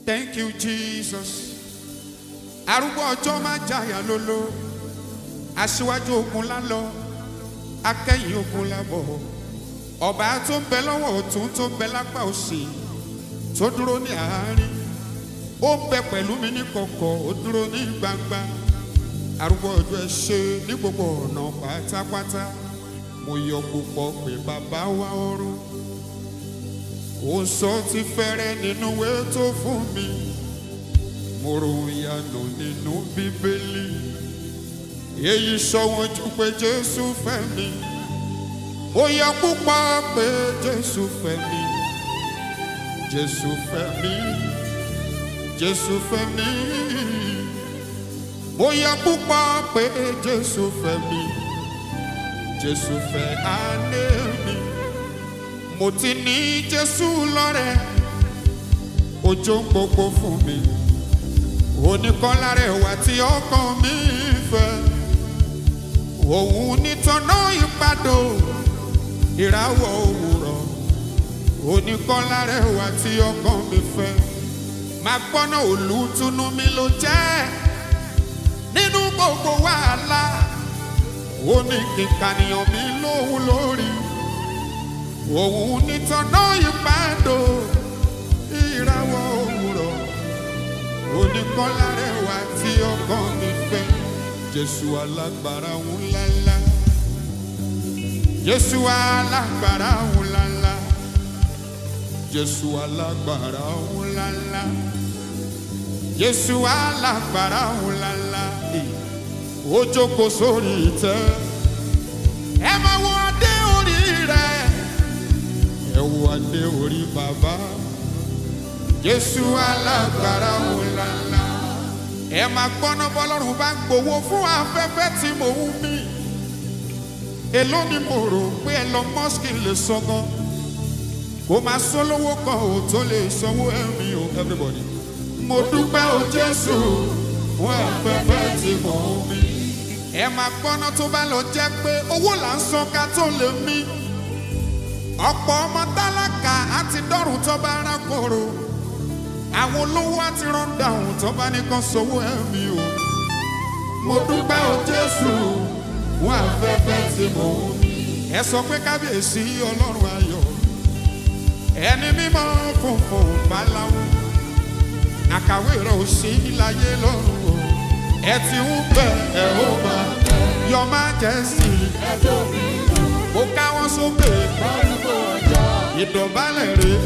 Thank you, Jesus. Arúgbó ọjọ́ máa jàyà lólo. Aṣíwájú ogun lálọ. Akẹ́yìn ogun lábọ̀. Ọba tó ń bẹ lọ́wọ́ ọ̀tún tó ń bẹ lápá òsì. Tó dúró ní àárín. Ó ń bẹ pẹ̀lú mi ní kọ̀kọ̀, ó dúró ní gbangba. Arúgbó ọjọ́ ẹ ṣe ní gbogbo ọ̀nà pátápátá. Mo yọ púpọ̀ pé bàbá wa ọ̀run ó sọ ti fẹ́rẹ́ nínú ìwé tó fún mi mo ro ìyanu nínú bíbélì èyí sọ wọn jù pé jésù fẹ́ mi ó yẹ púpọ̀ pé jésù fẹ́ mi jésù fẹ́ mi jésù fẹ́ mi ó yẹ púpọ̀ pé jésù fẹ́ mi jésù fẹ́ àná mi mo ti ní jésù lọ́rẹ̀ ojú ń gbogbo fún mi oníkọ́lá rẹ̀ wá tí ọkàn mi fẹ́ òun nítọ́nà ìpàdó ìràwọ̀ òwúrọ̀ oníkọ́lá rẹ̀ wá tí ọkàn mi fẹ́ máa gbọ́nà olùtùnú mi ló jẹ́ nínú gbogbo wàhálà ó ní kíkànìyàn mi lóhun lórí òun nítọ́nà ìpàdó ìràwọ̀ òwúrọ̀ oníkọ́lá rẹ̀ wá tí ọkàn mi fẹ́ jésù alágbára ńláńlá jésù alágbára ńláńlá jésù alágbára ńláńlá jésù alágbára ńláńlá ó jókòó sórí ìtẹ́ ẹ máa wọ adé orí rẹ̀ ẹ wo adé orí bàbá jésù alágbára ńláńlá ẹ máa gbọ́ná bọ́lọ́run bá ń gbowó fún afẹ́fẹ́ tí mò ń mí èló ni mo rò pé Elon Musk lè sọ gan kó máa sólówó kan ò tó lè sanwó ẹ̀mí o everybody mo dúpẹ́ o jésù fún afẹ́fẹ́ tí mò ń mí ẹ máa gbọ́ná tó bá lọ jẹ́ pé owó là ń san ká tó lè mí ọ̀pọ̀ ọmọ tálákà àti dọ́rùn tó bá rákòrò àwọn olówó àti rọ́ndàùn tó bá nìkan sọ́wọ́ ẹ̀mí o. mo dúpẹ́ o jésù fún afẹ́fẹ́ tí mo ní. ẹ sọ pé kábíyèsí ọlọ́run ayọ̀ ẹni mímọ́ funfun báláwo àkàwé rẹ̀ ò sí láyé lọ́run o. ẹ ti ń bẹ̀ ẹ̀ ó máa yọ máa jẹ́ sí i. ó káwọ́ sókè ìdọ̀bálẹ̀ rẹ̀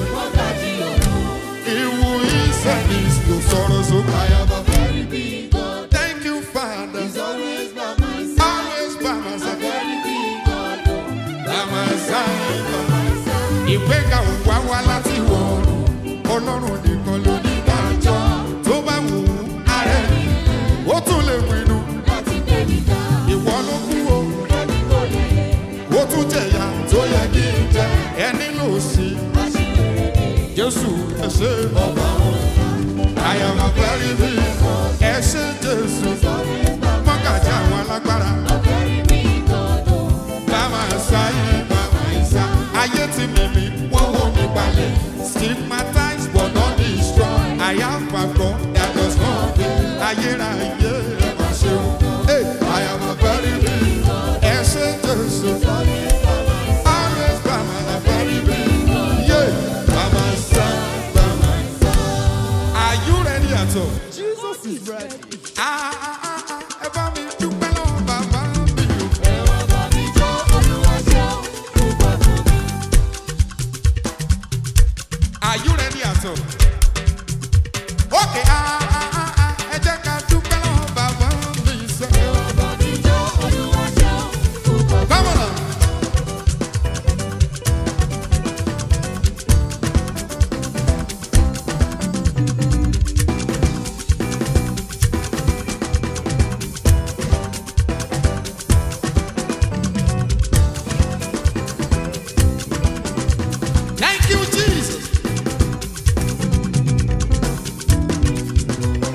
ìwù ìsẹ̀lẹ̀ ló sọ̀rọ̀ sókè. I have a very big God. Thank you, Father. He's always by my side. Always by my side. Very big God. oh, By my side. by my side. Ìgbéga ò wá wá láti wọ̀ ọ́run. Ọlọ́run nìkan ló ní dájọ́. Tó bá wù ú, ààrẹ ni. Ó tún lè pinnu. Láti gbé mi ga, Ìwọ ló kú o. ẹni kò lè yẹ. Ó tún jẹ̀yà tó yẹ kí n jẹ. Ẹni lò sí. Aṣíwèrè mi, Jésù ẹ ṣé. ọba òun. I am a very big God. Ẹ ṣé Jésù. He's always by my Mọ́kàjà àwọn alágbára. A very big God. oh, Bàbá sáyé bàbá ìsá. Ayé ti mímí, wọ́n wò mí balẹ̀. Stigmatized but not destroyed. I have a God that does not fail. Ayérayé ẹ máa ṣe o. Hey, I am a very big God. Ẹ ṣé Jésù. always by my side. Always bàbá a very big God. Yeah, bàbá sá bàbá ìsá. Are you ready at all? Jesus is ready. Ah, ah, ah, ah, ẹ bá mi dúpẹ́ lọ́wọ́ bàbá mi o. Ẹ wá bá mi jó, Olúwa ṣeun, púpọ̀ fún mi. Are you ready at all? Okay, ah, ah, ah, ah, ẹ jẹ́ ká dúpẹ́ lọ́wọ́ bàbá mi sọ. Ẹ wá bá mi jó, Olúwa ṣeun, púpọ̀ fún mi. Come on. now. Thank you, Jesus.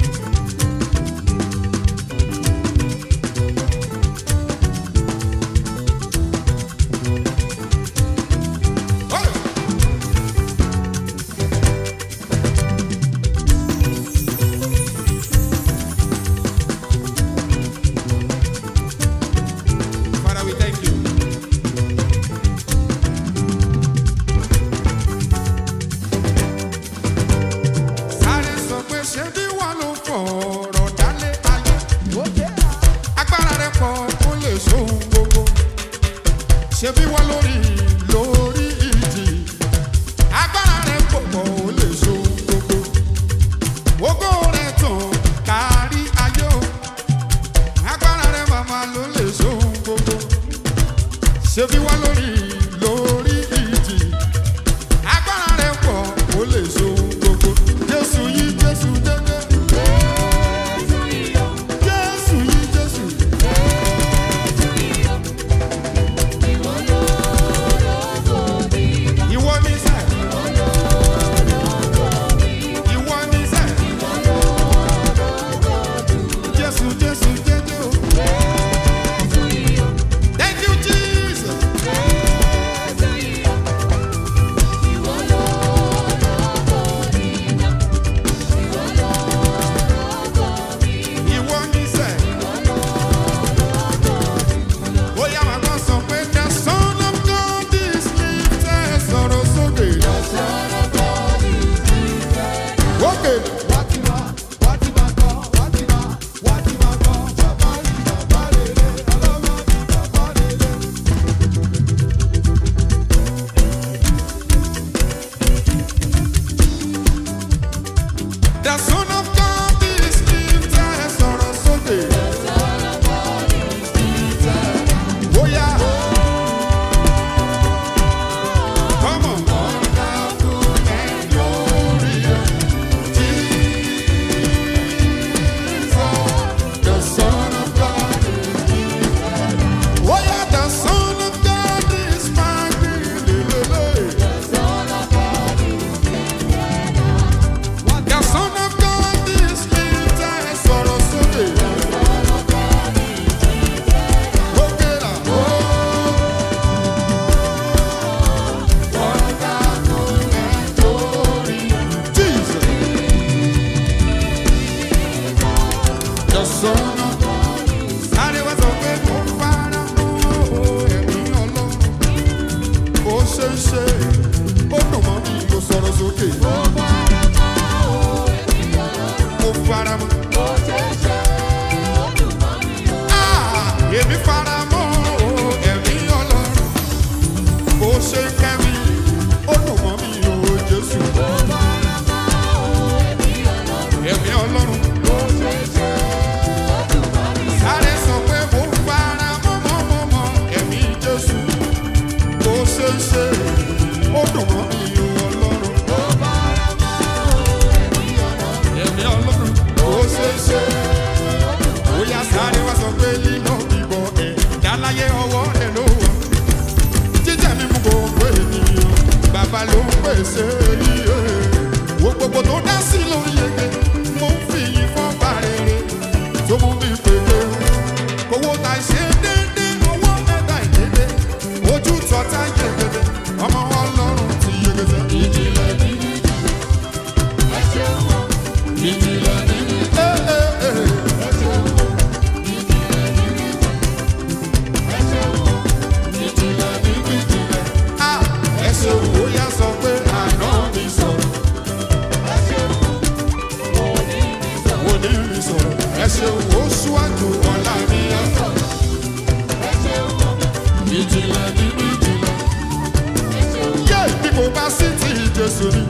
The son of God is lifted sọ̀rọ̀ sókè. Bóyá. Come on. Wonderful and glorious Jesus, the Son of God is lifted. Oh yeah, the Son of God is mighty. The Son of God is lifted. Sọ̀rọ̀ sókè. Òkè là. Jesus. The Son of God. Sáré wá sọ pé mo fara mọ́ ẹ̀mí ọlọ́run. Ó ṣe ń ṣe, ó dùn mọ́ mi, mo sọ̀rọ̀ sókè. Mo fara mọ́. Ah, Èmi fara mọ́ ẹ̀mí ọlọ́run. Ó ṣe ń kẹ́ mi, ó dùn mọ́ mi, o Jésù. Ẹ̀mí ọlọ́run. Sáré sọ pé mo fara mọ́ mọ́ mọ́ mọ́ ẹ̀mí Jésù. Ó ṣe ń ṣe, ó dùn mọ́ mi o Ọlọ́run. Ẹ̀mí Ọlọ́run. Ó ṣe ń ṣe. Ó yá sáré wá sọ pé lílọ bíbọ ẹ̀ dáláyé ọwọ́ rẹ̀ ló wà. Jíjẹ́ mi mú gbogbo ènìyàn, bàbá ló ń pèsè iye. Wo gbogbo tó dá sí ló ń yege, mo ń fi yín fọ́ bá rere tó mú mi pèlè. Owó ta ṣe déédé, owó mẹ́ta ìdédé, ojú tọ́ta yegede, ọmọ ọlọ́run ti yegede. Ìjìnlẹ̀ nínú ìjìnlẹ̀ nínú ẹ̀ ẹ̀ ẹ̀. Ìjìnlẹ̀ nínú ìjìnlẹ̀. Ah, ẹ ṣe òwò yá sọ pé àná mi sọ̀rọ̀. Òní mi sọ̀rọ̀. Ẹ ṣe òwò ṣíwájú ọ̀la mi yá sọ̀rọ̀. Ìjìnlẹ̀ nínú ìjìnlẹ̀. Yé bí mo bá sí ti Jésù ni.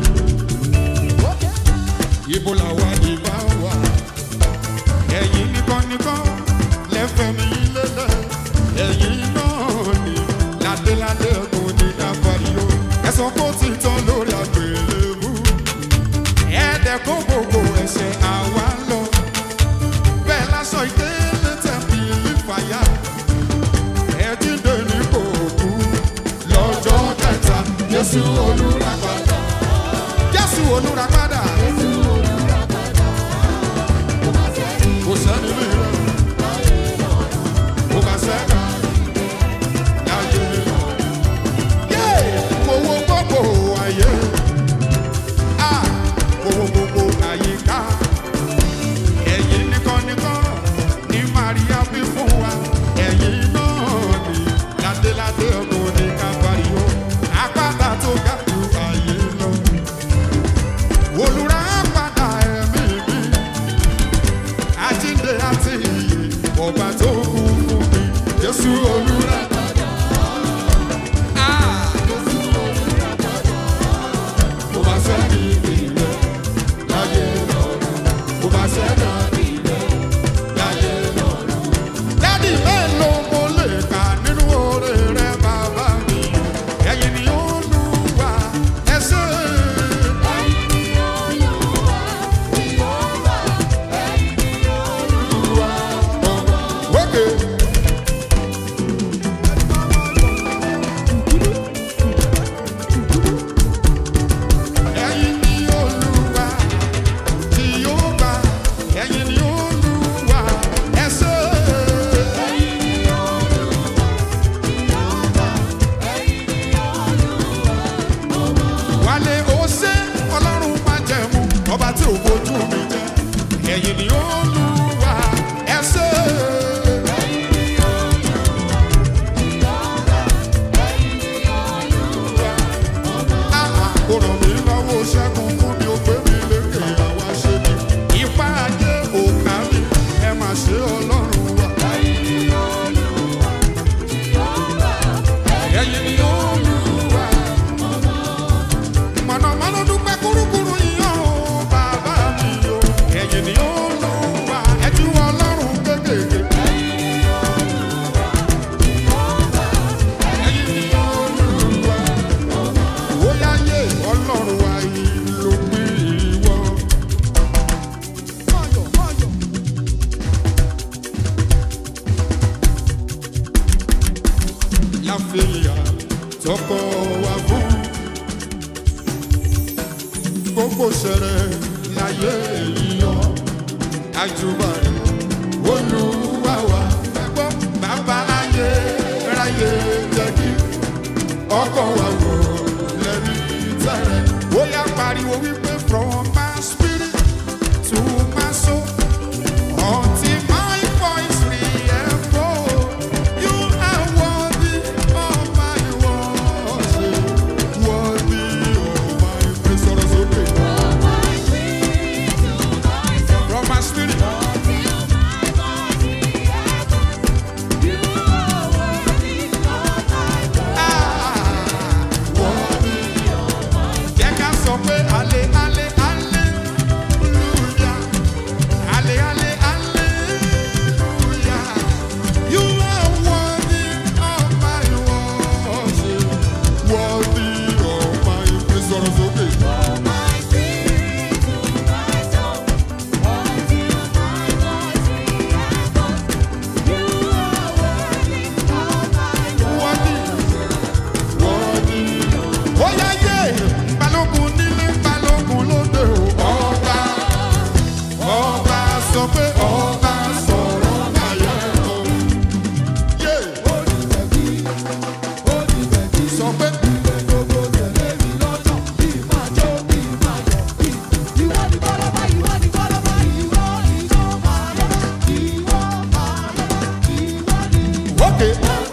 Ibo làwa ìbá wà? Ẹ̀yin nìkan nìkan lẹ́fẹ̀ẹ́ mi lélẹ̀. Ẹ̀yin náà ni ládéládé ọkùn ní Káfáríó. Ẹ̀sán kó ti tán lórí àgbélébú. Ẹ̀ẹ́dẹ̀ kó gbogbo ẹ̀ṣẹ̀ àwa lọ. Bẹ́ẹ̀ lásán ìdílé tẹ̀mí ìfàyà. Ẹ̀jídé ní kò kú lọ́jọ́ kẹta. Jésù olùràpadà. Jésù olùràpadà. Kò sẹ́ni ní rẹ̀. Kò bá sẹ́ni. Láyé mi. Yé! Mo wo gbogbo ayé. Ah! Mo wo gbogbo àyíká. Ẹ̀yin nìkan nìkan ní Màríà bí fún wa. Ẹ̀yin náà ni ládéládé ọkùnrin ní Káfáríó. Àpáta tó ga jù ayé lọ. Olùrà padà ẹ̀mí mi. Àjíǹde àti ìyè ọba tó kú fún mi. Jésù olùrà padà. Ah! Mo máa sẹ́ni ìrẹ́ láyé lọ́rùn. Mo máa sẹ́ni ìrẹ́ láyé lọ́rùn. Dádì mélòó mo lè kà nínú oore rẹ bàbá mi? Ẹ̀yin ni Olúwa ẹ ṣé. Olúwa ọmọ. Wókè. Ẹ̀yin ni Olúwa tí yóò bá. Ẹ̀yin ni Olúwa ẹ ṣé. Wálé ó ṣe ọlọ́run máa jẹ̀mú ọba tí ò fojú mi jẹ. Ẹ̀yin ni Olúwa ẹ ṣé. Àà kò ràn mí lọ́wọ́ ṣẹ́gun fún mi ó gbé mi lékè àwa ṣe mi. Ipá ajé òkà mi ẹ máa ṣe ọlọ́run wa. Ẹ̀yin ni Olúwa. Mọ̀nàmọ́ná dúpẹ́ kúrúkúrú yíyan o bàbá mi o. gbogbo ṣẹlẹ̀ láyé yíyọ àjùbà rẹ̀ olúwa wa ẹgbọ́n bàbá ayé ráyé jẹ́ kí ọkọ̀ wa wọ̀ lẹ́rí tẹ̀rẹ̀ ó yá pariwo wípé from my spirit to my soul until my voice re-echoes you are worthy of my worship worthy of my praise sọ̀rọ̀ sókè from my spirit. Jẹ́ ká sọ pé ale ale aleluya ale ale aleluya you are worthy of my worship worthy of my praise sọ̀rọ̀ sókè. Worthy worthy. Ó yá yé balógun nílé balógun lóde o ọba ọba sọ pé ọba sọ̀rọ̀ ayé o. Yé sọ pé. Okay.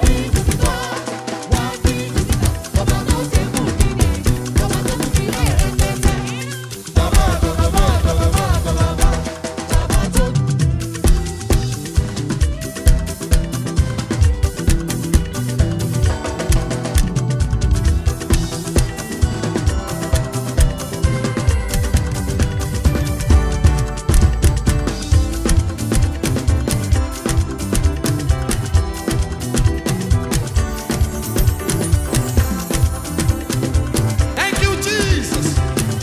Thank you, Jesus.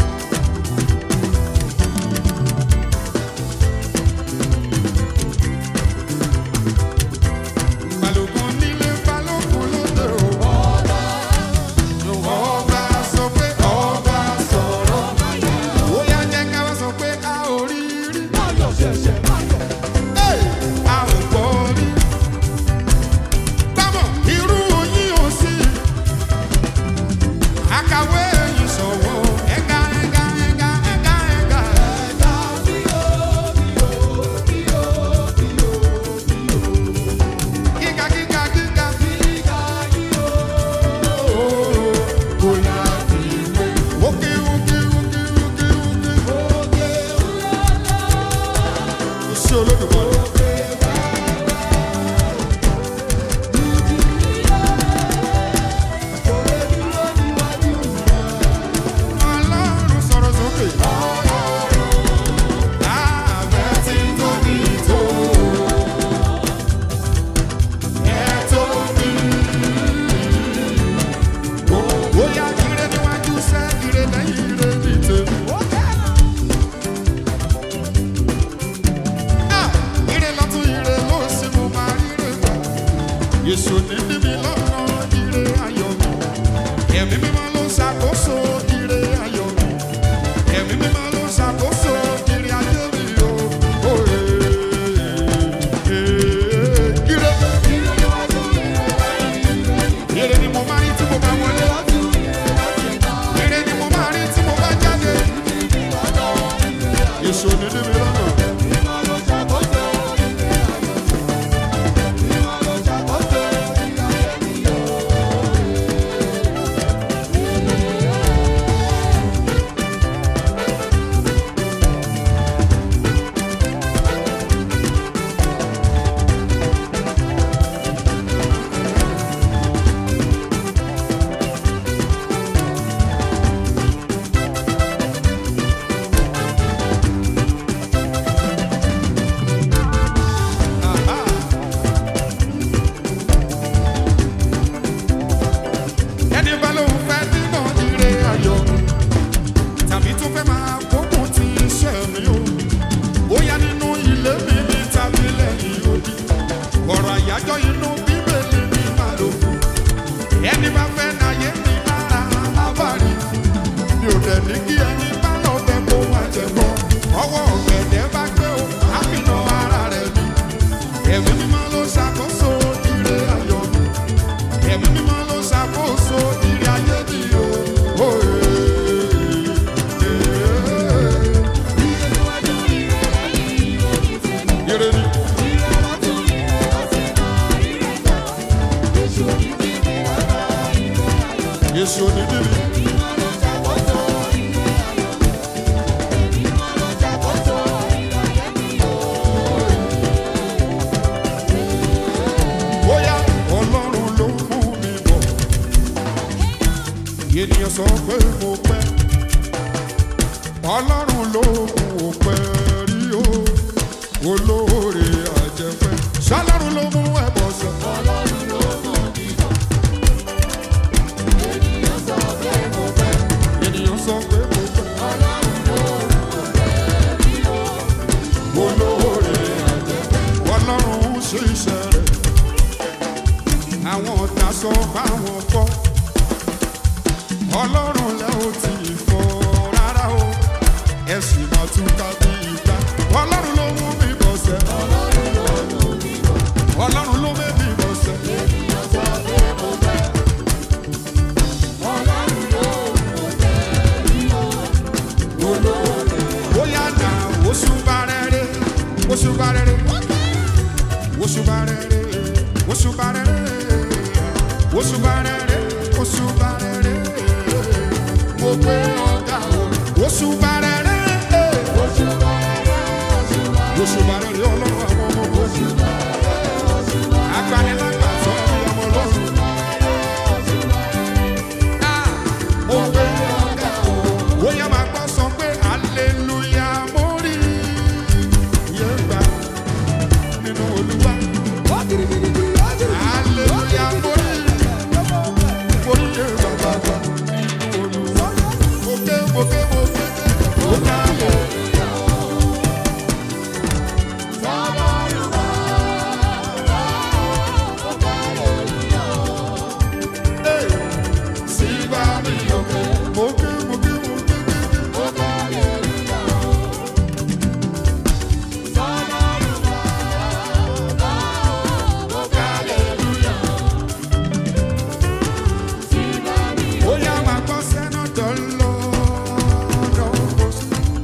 Balógun nílé balógun lóde o. Ọba sọ pé ọba sọ̀rọ̀. Ó yá jẹ́ ká wá sọ pé a ò rí rí. Hey! A ò gbọ́ rí. Bámọ̀ irú oyin ò sí. Àkàwé yìí sọ̀wọ́. Ẹ̀ga ẹ̀ga ẹ̀ga ẹ̀ga ẹ̀ga. Gíga gíga gíga. Kò yá fi wé. Òkè òkè òkè òkè òkè. Iṣẹ́ olódùmarè. Ọlọ́run sọ̀rọ̀ sókè. Láàbẹ̀ tí tóbi tó. Ẹ tóbi. Bóyá ire níwájú sẹ́, ire lẹ́yìn ire ní tèmi. Ah! Ire lọ́tún, ire lósì, mo máa ríre gbà. Èso ní níbi lọ́nà ire ayọ̀ mi. Ẹ̀mí mímọ́ ló ṣàkóso ire ayọ̀ mi. Ẹ̀mí mímọ́ ló ṣàkóso ire ayé mi o. Ó, eh, eh, ire. Ire ni mo máa rí tí mo bá wọlé. Ire ni mo máa rí tí mo bá jáde. Èso ní níbi lọ́nà. Aha. ẹni bá lóun fẹ́ nínú ire ayọ̀ tàbí tó fẹ́ máa gbógun ti iṣẹ́ mi o bóyá nínú ilé mi ní tàbí lẹ́yìn odi ọ̀rọ̀ àyájọ́ inú bíbélì ni màá lò fún ẹni bá fẹ́ náyé mi lára abárí mi ò dẹ̀ ní kí ẹni bá lọ sọ pé mo pẹ́ ọlọ́run ló mú o pẹ́ rí o olóore àjẹpẹ́ ṣọlọ́run ló mú ẹ̀bọ̀ sọ. ènìyàn sọ pé mo pẹ́ olóore àjẹpẹ́ ọlọ́run ń ṣe iṣẹ́ rẹ̀ àwọn ọ̀tá sọ báwọn kọ́ ọlọ́run lẹ́ ò tí ì fọ́ rárá o ẹ̀sìn máa tún ká bí ìgbà ọlọ́run ló mú mi bọ̀ sẹ́ ọlọ́run ló mú mi bọ̀ sẹ́ bóyá nà oṣù bá rere oṣù bá rere oṣù bá rere oṣù bá rere oṣù bá rere oṣù bá rere mo gbé ọ̀gá o oṣù bá rere oṣù bá rere ọlọ́run àwọn ọmọ oṣù agbanilágbà sọ ọ́ ọmọ ọlọ́run Ah, mo gbé ọ̀gá o bóyá máa gbọ́ sọ pé hallelujah mo rí iye gbà nínú olúwa hallelujah mo rí mo rí iye bàbá gbà nínú olúwa mo ké mo ké mo ké mo ká lè. Sígbà mi òkè, mo ké mo ké mo ké ké ké. Bóyá máa gbọ́ sẹ́nà tó ń lọ lọ́wọ́ sí.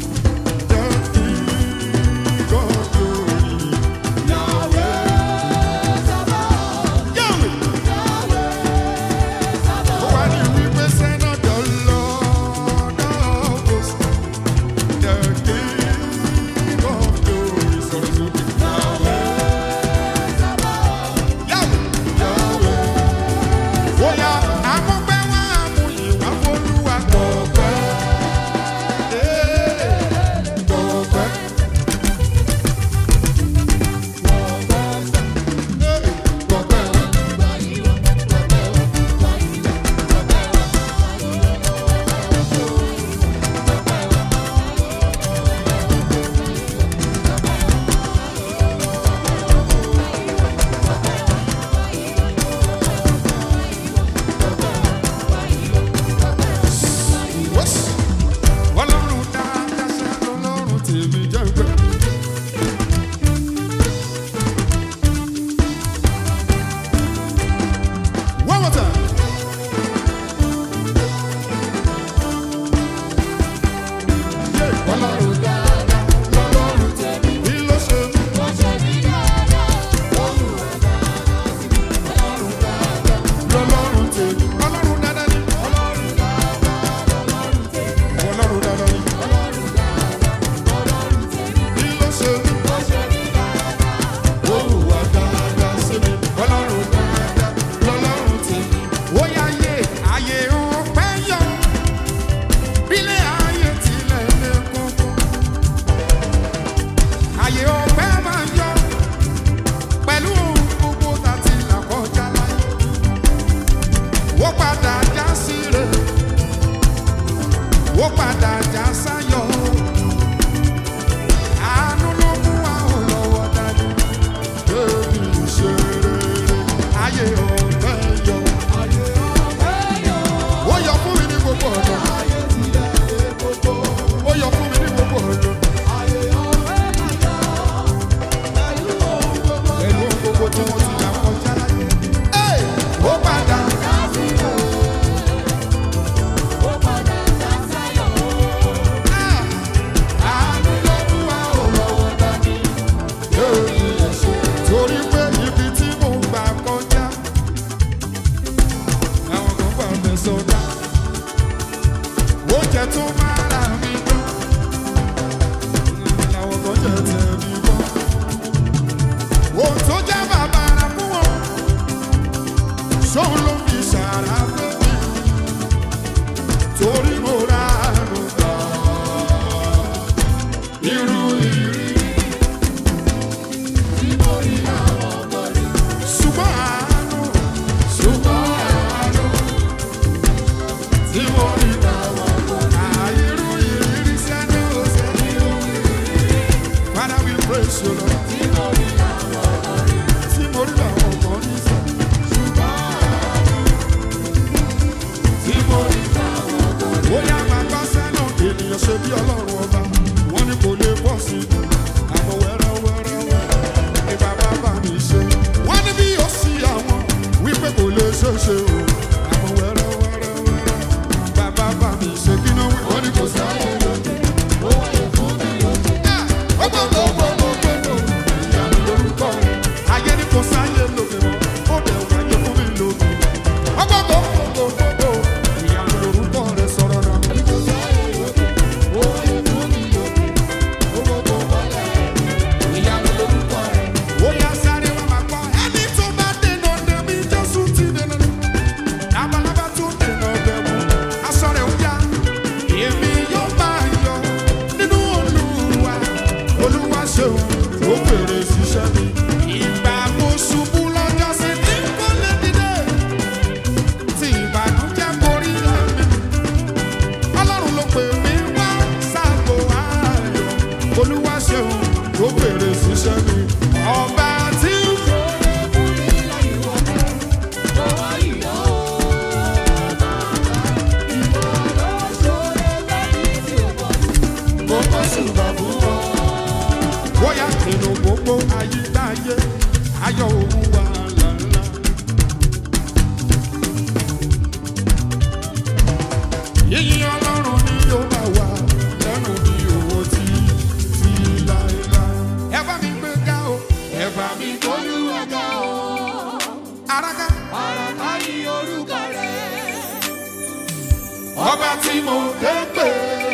irú ìrírí. ṣùgbọ́n àánú ṣùgbọ́n àánú tí mo rí àìrú ìrírí sẹ́nu ọ̀sẹ̀. Father, we praise you, Lord. Tí mo rí làwọn ọmọ ní sọ. Tí mo rí ó yá máa bá sẹ́nà ènìyàn ṣe bí ọlọ́run ọba. Wọ́n ní kò lè pọ̀ sí i. Àmọ́ wẹ́rẹ́ wẹ́rẹ́ wẹ́rẹ́ ni bàbá bá mi ṣe. Wọ́n ní bí ó sí àwọn wípé kò lè ṣe é ṣe o. Àmọ́ wẹ́rẹ́ wẹ́rẹ́ wẹ́rẹ́ bàbá bá mi ṣe kí náà wí. Wọ́n ní kò sáyé lóde. Ayé ni kò sáyé lóde mọ́, ó dẹ̀ wáyé fún mi lóde. Ọgbọ́gbọ́gbọ́gbọ́gbọ́, ìyanu lorúkọ rẹ̀ sọ̀rọ̀ náà. Ó yá sáré wá máa gbọ́, ẹni tó bá dènà dè mí, Jésù ti dènà dè. Labalábá tó dènà dè mú, aṣọ rẹ̀ ó yá. Èmi yóò máa yọ̀ nínú Olúwa. Olúwa ṣeun, ó fèrè ṣiṣẹ́ mi. Ìgbà mo ṣubú lọ́jọ́ sí ní kò lè dìde. Tí ìbànújẹ́ borí ẹ̀mí. Ọlọ́run ló pè mí wá sáàbò ayọ̀. Olúwa ṣeun, ó fèrè ṣiṣẹ́ mi. Ọba tí ń gbogbo ṣùgbọ́n fún wọn. Bóyá nínú gbogbo ayídáyé, ayọ̀ òun wà lálá. Yíyí ọlọ́run ni yóò bá wà lẹ́nu bí owó tí tí láéláé. Ẹ bá mi gbé ga o, ẹ bá mi araka. Ọba tí mo dé pè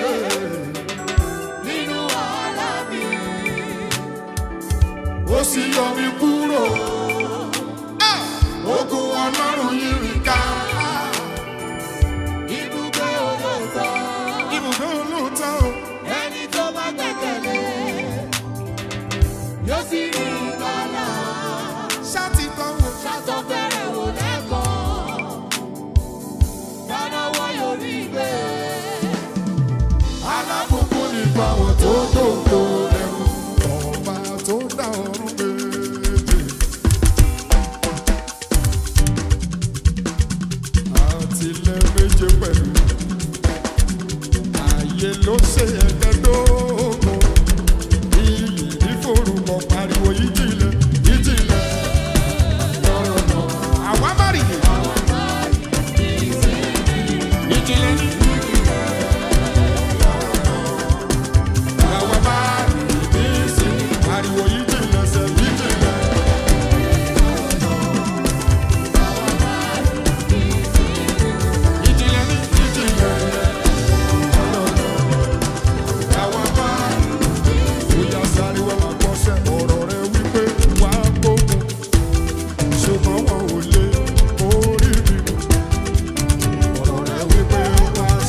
ó sì yọ mi kúrò. Ah! Ogun ọlọ́run yìí rí ká. Ibùdó olóòótọ́ o. Ẹni tó bá gbẹ̀kẹ̀lé yóò sì rí ìgbàlà. Ṣáàtì kan wò. Ṣàtọ̀ fẹ́rẹ̀ wò lẹ́kọ̀ọ́. Dánáwọ́ yóò rí gbé. Alábùkún nípa wọn tó dòdò ẹ̀rù. Ọba tó dá ọ̀run méje. Àtìlẹ̀ méje pẹ̀lú. Ààyè ló ṣe ẹ̀ẹ́dẹ́gbẹ̀dógún. Iyì ní forúkọ pariwo ìjìnlẹ̀ ìjìnlẹ̀. Lọ́rọ̀ náà. Àwa má rí i. Ìjìnlẹ̀ ní. Àwa má rí i ní sí. Pariwo ìjìnlẹ̀ sẹ́ ìjìnlẹ̀. Ìjìnlẹ̀ ní ìjìnlẹ̀. Àwa má rí i. Bóyá sáré wá máa gbọ́sẹ̀ ọ̀rọ̀ rẹ wípé wàá gbógun. Ṣùgbọ́n wọn ò lè orí mi. Ọ̀rọ̀ rẹ wípé wàá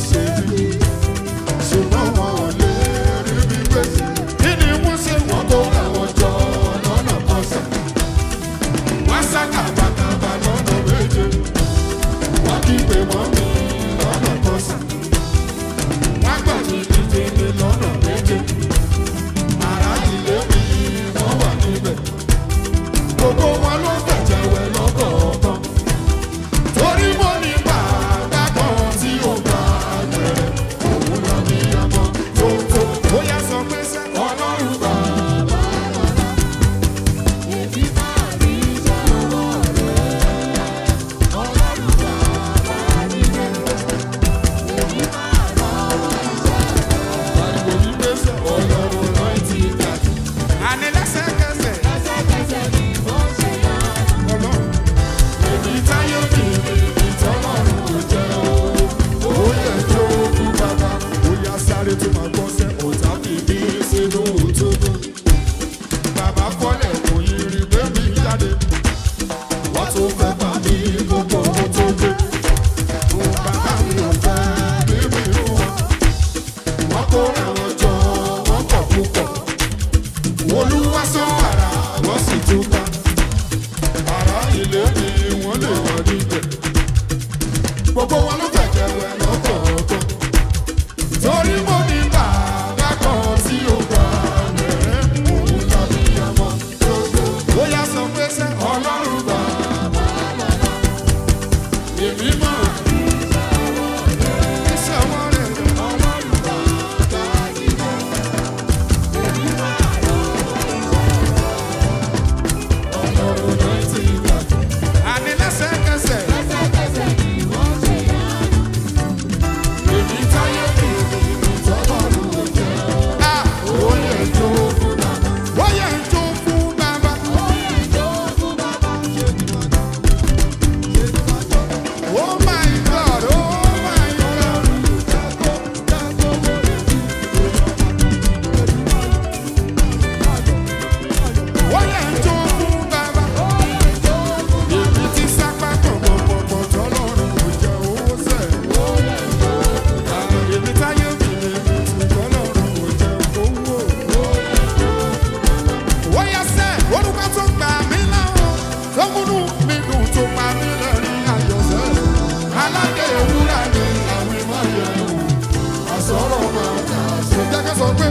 pé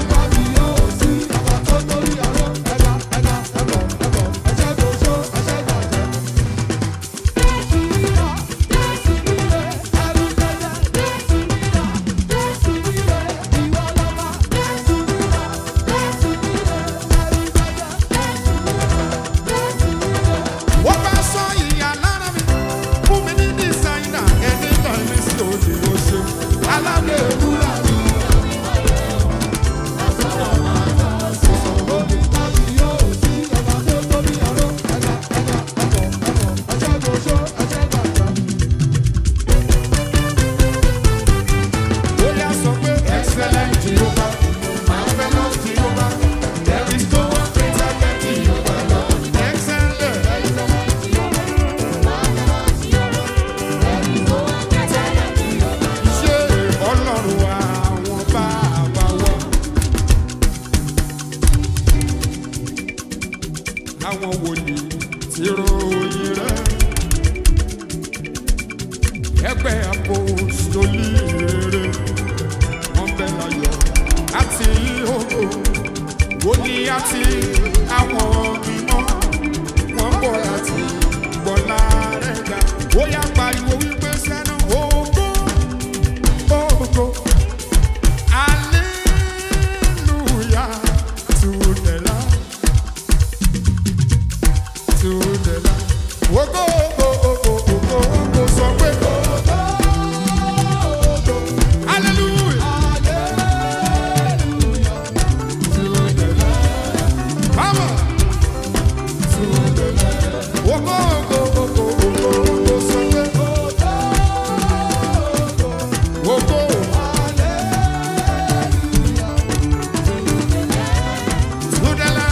wọ́n bá sọ ìyá lára mi fún mi ní dísáínà ẹni náà mi sí òde oṣù alábẹ́ ewúrà mi. Bóyá sọ pé excellent Jehovah, marvelous Jehovah, there is no one greater than Jehovah Lord. Excellent. Ṣé ọlọ́run àwọn bàbá wa? Àwọn wòlíì ti ròyìn rẹ̀. Ẹgbẹ́ apostoli rere. Wọ́n bẹ láyọ̀ àti ògo. Wòlíì àti àwọn mímọ́. Wọ́n bọ̀ láti gbọ́lá rẹ̀ ga. Ó yá pariwo wípé sẹ́nu ògo. Ògo. Hallelujah to the Lamb. To the Lamb. Ògo, ògo, ògo, ògo, ògo, sọ pé ògo. Hallelujah. To the Lamb. Come on. To the Lamb. Ògo, ògo, ògo, ògo, ògo, sọ pé ògo. Sudala.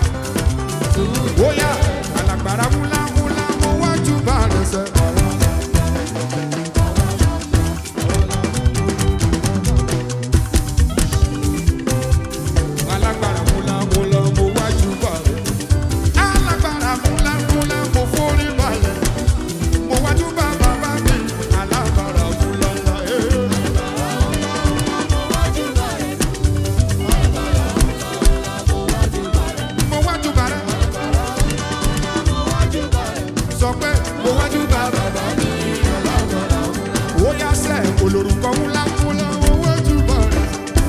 Oya, alagbara mula mula mo wájú bá rẹ̀ sẹ́. Alagbara mula mula mo wájú bá rẹ̀. Alagbara mula mula mo forí balẹ̀. Mo wájú bá bàbá mi. Alagbara mula la ee. Mo wájú bá rẹ̀. sọ pé mo wájú bá bàbá mi. ó yá sẹ́ olórúkọ ńlá ńlá mo wájú bá rẹ̀.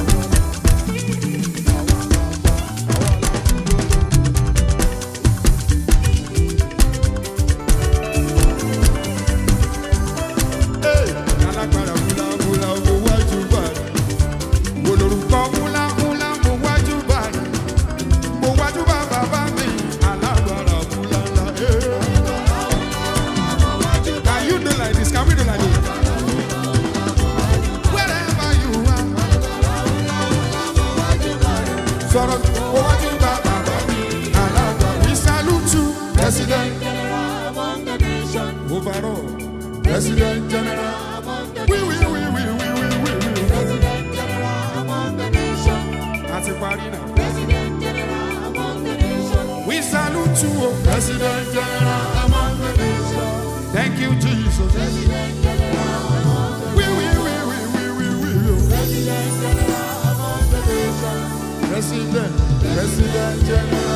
Hey, alágbára ńlá ńlá mo wájú bá rẹ̀. olórúkọ ńlá ńlá mo wájú bá rẹ̀. mo wájú bá bàbá mi. alágbára ńlá ńlá. Hey. Can you do like this? Can we do like this? Wherever you are. Sọ̀rọ̀ owájú bá bàbá mi. Alága we salute you. President overall. President general. We we we we we we we we. Àti parí náà. We salute you, oh, President General among the nations. Thank you, Jesus. We, we, we, we, we, we, we, oh. President, President General.